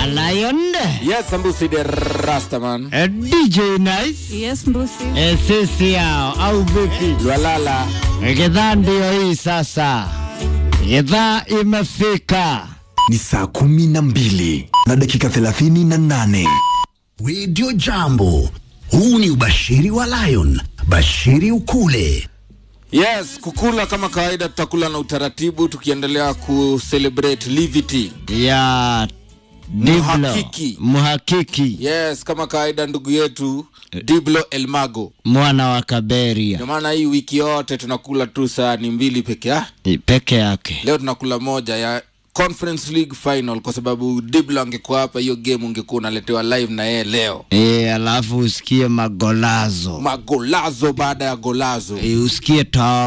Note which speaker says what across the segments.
Speaker 1: Lion,
Speaker 2: Yes, Sambusi the Rastaman.
Speaker 1: eh, DJ Nice,
Speaker 3: Yes, Mbusi.
Speaker 1: eh, sisi yao au vipi?
Speaker 2: Lwalala.
Speaker 1: Eh, Gidhaa ndio hii sasa, gidhaa imefika.
Speaker 4: ni saa kumi na mbili na dakika thelathini na nane
Speaker 5: Radio Jambo. Huu ni ubashiri wa Lion. Bashiri ukule.
Speaker 2: Yes, kukula kama kawaida tutakula na utaratibu tukiendelea kucelebrate Livity.
Speaker 1: ya Diblo
Speaker 2: Mhakiki.
Speaker 1: mhakiki
Speaker 2: Yes, kama kawaida ndugu yetu Diblo Elmago.
Speaker 1: mwana wa Kaberia
Speaker 2: Ndio maana hii wiki yote tunakula tu sahani mbili peke yake.
Speaker 1: peke yake.
Speaker 2: Leo tunakula moja ya Conference League final kwa sababu Diblo angekuwa hapa, hiyo game ungekuwa unaletewa live na yeye leo.
Speaker 1: E, alafu usikie magolazo
Speaker 2: Magolazo baada ya golazo.
Speaker 1: e, usikie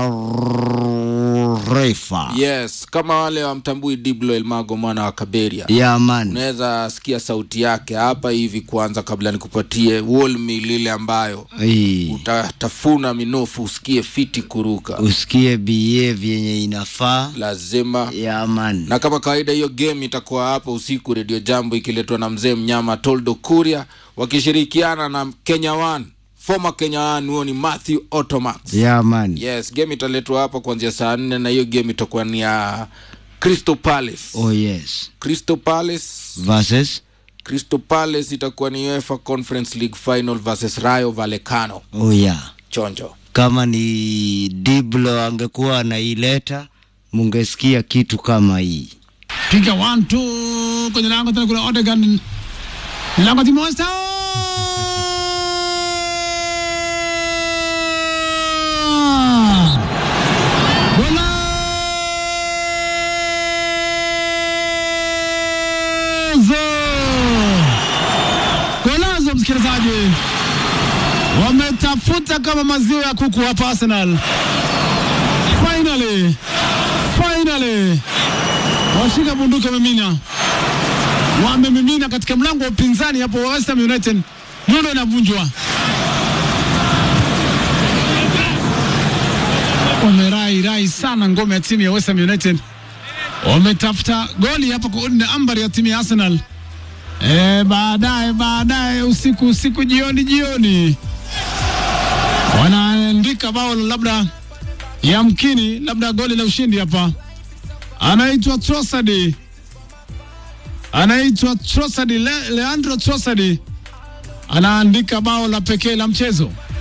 Speaker 1: taarifa
Speaker 2: Yes, kama wale wamtambui Diblo Elmago mwana wa Kaberia.
Speaker 1: ya man
Speaker 2: unaweza sikia sauti yake hapa hivi kwanza kabla nikupatie wolmi lile ambayo
Speaker 1: e,
Speaker 2: utatafuna minofu usikie fiti kuruka
Speaker 1: usikie behave yenye inafaa
Speaker 2: lazima
Speaker 1: ya man
Speaker 2: na kama kawaida hiyo game itakuwa hapa usiku redio jambo ikiletwa na mzee mnyama toldo kuria wakishirikiana na kenya one former kenya one huo ni matthew otomax
Speaker 1: ya man
Speaker 2: yes game italetwa hapa kuanzia saa nne na hiyo game itakuwa ni ya crystal palace
Speaker 1: oh yes
Speaker 2: crystal palace
Speaker 1: versus
Speaker 2: crystal palace itakuwa ni uefa conference league final versus rayo vallecano
Speaker 1: oh yeah
Speaker 2: chonjo
Speaker 1: kama ni Diblo angekuwa anaileta mungesikia kitu kama hii
Speaker 6: piga one two kwenye lango tena kule Odegaard ni lango Timosta Golazo! Golazo msikilizaji, wametafuta kama maziwa ya kuku hapa Arsenal. Finally, finally washika bunduki wamemina, wamemimina katika mlango wa upinzani hapo wa West Ham United. Nyundo inavunjwa, wamerai rai sana ngome ya timu ya West Ham United, wametafuta goli hapo kuunda ambari ya timu ya Arsenal. E, baadaye baadaye usiku usiku jioni jioni wanaandika bao labda yamkini labda goli la ushindi hapa anaitwa Trossard, anaitwa Trossard, Le, Leandro Trossard anaandika bao la pekee la mchezo.